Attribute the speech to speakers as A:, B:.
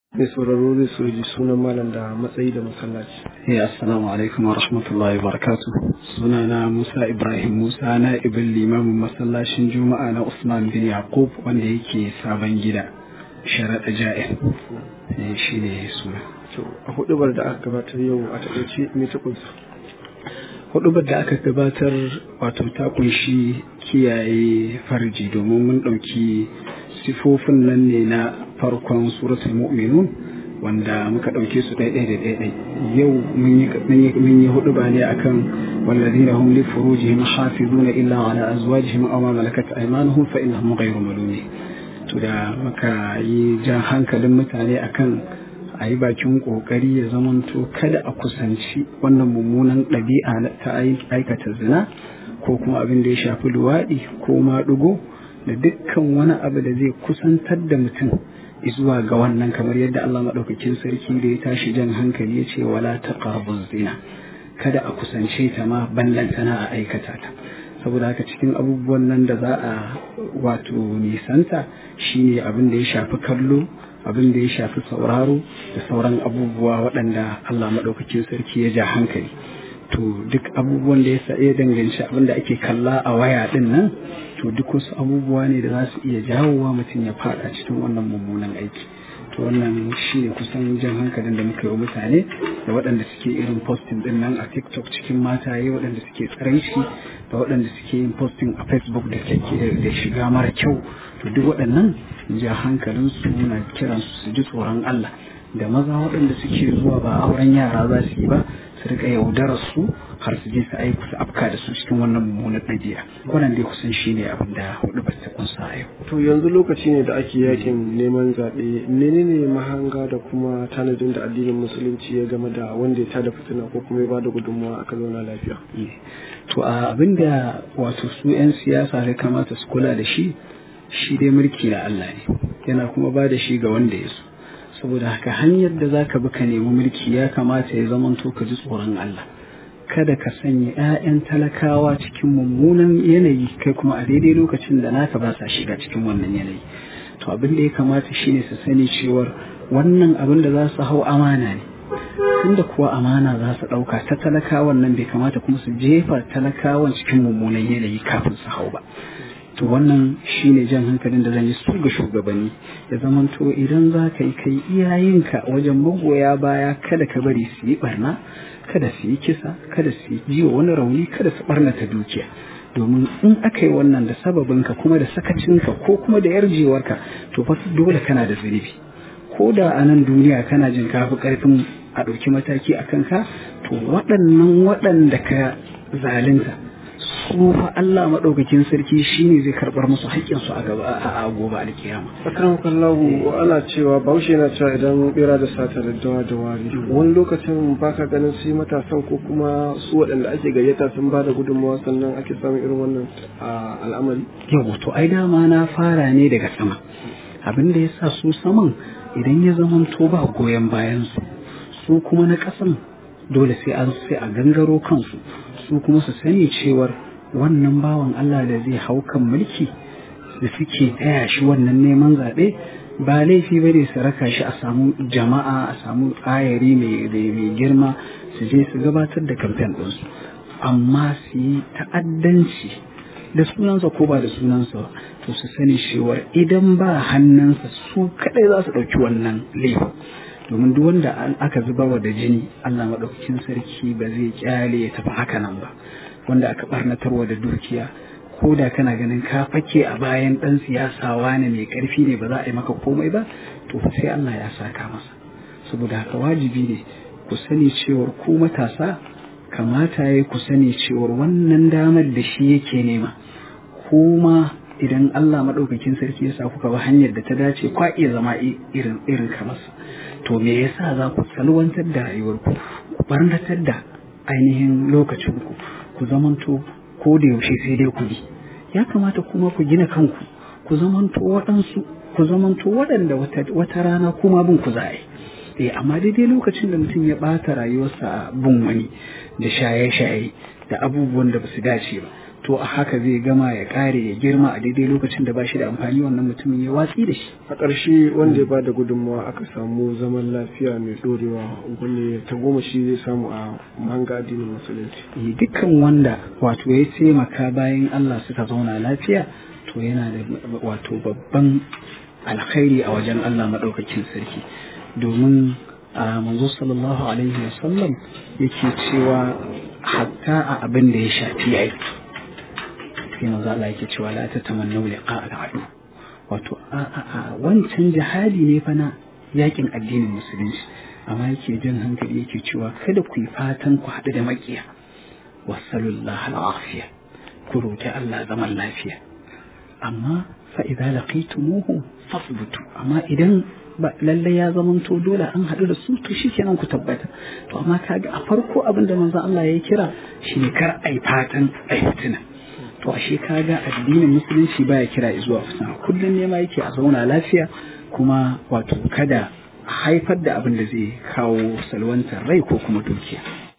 A: mai sauraro zai so ji sunan malam da matsayi da masallaci.
B: Eh assalamu alaikum wa rahmatullahi wa barakatuh. Sunana Musa Ibrahim Musa na ibin limamin masallacin Juma'a na Usman bin Yaqub wanda yake sabon gida. Sharaɗa Ja'in. Eh shi ne suna.
A: To a hudubar da aka gabatar yau a taƙaice me ta kunsa?
B: Hudubar da aka gabatar wato ta kunshi kiyaye farji domin mun ɗauki sifofin nan ne na farkon suratul mu'minun wanda muka ɗauke su ɗaiɗai da ɗaiɗai yau mun yi hudu ba ne akan wallazina hum li furujihim hafizuna illa ala azwajihim aw ma malakat aymanuhum fa innahum ghayru malumin to da muka yi jan hankalin mutane akan a yi bakin kokari ya zamanto kada a kusanci wannan mummunan ɗabi'a ta aikata zina ko kuma abin da ya shafi luwaɗi ko maɗugo da dukkan wani abu da zai kusantar da mutum zuwa ga wannan kamar yadda Allah maɗaukakin sarki da ya tashi jan hankali ya ce wala taqrabuz zina kada a kusance ta ma ballantana a aikata ta saboda haka cikin abubuwan nan da za a wato nisanta shine abin da ya shafi kallo abin da ya shafi sauraro da sauran abubuwa waɗanda Allah maɗaukakin sarki ya ja hankali to duk abubuwan da ya ya danganci abin da ake kalla a waya din nan to duk wasu abubuwa ne da za su iya jawowa mutum ya fada cikin wannan mummunan aiki to wannan shi ne kusan jan hankalin da muka yi wa mutane da waɗanda suke irin posting din nan a tiktok cikin mataye waɗanda suke tsaraici da waɗanda suke yin posting a facebook da da shiga mara kyau to duk waɗannan ja hankalin su na kiransu su ji tsoron allah da maza waɗanda suke zuwa ba auren yara za su yi ba su rika yaudarar su har su je su aiki su afka da su cikin wannan mummunar ɗabi'a wannan dai kusan shi ne abin da hudu ba ta kunsa a yau.
A: To yanzu lokaci ne da ake yakin neman zaɓe menene mahanga da kuma tanadin da addinin musulunci ya game da wanda ya tada fitina ko kuma ya ba da gudunmawa aka zauna lafiya.
B: To a abin da wato su 'yan siyasa ya kamata su kula da shi shi dai mulki na Allah ne yana kuma ba da shi ga wanda ya so. saboda haka hanyar da za ka bi ka nemi mulki ya kamata ya zamanto ka ji tsoron Allah kada ka sanya 'ya'yan talakawa cikin mummunan yanayi kai kuma a daidai lokacin da naka ba sa shiga cikin wannan yanayi to abin da ya kamata shine su sani cewar wannan abin da za su hau amana ne tunda kuwa amana za su ɗauka ta talakawan nan bai kamata kuma su jefa talakawan cikin mummunan yanayi kafin su hau ba to wannan shine jan hankalin da zan yi su ga shugabanni ya zamanto idan za ka yi kai iyayenka wajen magoya baya kada ka bari su yi barna kada su yi kisa kada su yi jiwa wani rauni kada su barnata dukiya domin in aka yi wannan da sababinka kuma da sakacinka ko kuma da yarjewarka to fa dole kana da zunubi ko da a nan duniya kana jin kafi karfin a ɗauki mataki a kanka to waɗannan waɗanda ka zalunta su fa Allah maɗaukakin sarki shine zai karɓar musu haƙƙinsu a gaba a gobe alkiyama.
A: Akram kallahu ana cewa bahaushe yana cewa idan bera da sata da dawa da wari wani lokacin baka ganin su matasan ko kuma su waɗanda ake gayyata sun ba da gudunmawa sannan ake samun irin wannan al'amari.
B: Yau to ai dama na fara ne daga sama abin da ya sa su saman idan ya zamanto ba goyon bayan su su kuma na ƙasan dole sai an sai a gangaro kansu su kuma su sani cewar wannan bawan Allah da zai hau kan mulki da suke taya shi wannan neman zaɓe ba laifi ba ne su raka shi a samu jama'a a samu ayari mai girma su je su gabatar da kamfen ɗinsu amma su yi ta'addanci da sunansa ko ba da sunansa ba to su sani cewar idan ba hannunsa su kaɗai za su ɗauki wannan laifin domin duk wanda aka zuba wa da jini Allah maɗaukakin sarki ba zai kyale ya tafi haka nan ba wanda aka barnatarwa da dukiya ko da kana ganin ka fake a bayan ɗan siyasa wani mai ƙarfi ne ba za a yi maka komai ba to sai Allah ya saka masa saboda haka wajibi ne ku sani cewar ku matasa kamata ya ku sani cewar wannan damar da shi yake nema kuma idan Allah maɗaukakin sarki ya sa kuka ba hanyar da ta dace kwa iya zama irin irin kamarsa to me yasa za ku salwantar da rayuwarku ku barnatar da ainihin lokacinku ku zamanto ko da yaushe sai dai ku bi ya kamata kuma ku gina kanku ku zamanto waɗansu ku zamanto waɗanda wata rana kuma bin ku za a yi eh amma daidai lokacin da mutum ya ɓata rayuwarsa bin wani da shaye-shaye da abubuwan da ba su dace ba to a haka zai gama ya kare ya girma a daidai lokacin da ba shi da amfani wannan mutumin ya watsi da shi
A: a ƙarshe wanda ya ba da gudunmawa aka samu zaman lafiya mai ɗorewa wanda ta goma shi zai samu a mahanga addinin musulunci
B: dukkan wanda wato ya taimaka bayan Allah suka zauna lafiya to yana da wato babban alkhairi a wajen Allah maɗaukakin sarki domin a manzo sallallahu alaihi wasallam yake cewa hatta a abin da ya shafi aiki sai manzo Allah yake cewa la tatamannu liqa al-adu wato a a a wancan jihadi ne fa na yakin addinin musulunci amma yake jin hankali yake cewa kada ku yi fatan ku haɗu da makiya wasallallahu al-afiya ku roki Allah zaman lafiya amma fa idza laqitumuhu fasbutu amma idan ba lallai ya zamanto dole an haɗu da su to shikenan ku tabbata to amma kaga a farko abin da manzo Allah ya kira shine kar ai fatan ai fitina to ashe kaga addinin musulunci baya kira zuwa fitina kullum ne ma yake a zauna lafiya kuma wato kada haifar da abin da zai kawo salwantar rai ko kuma dukiya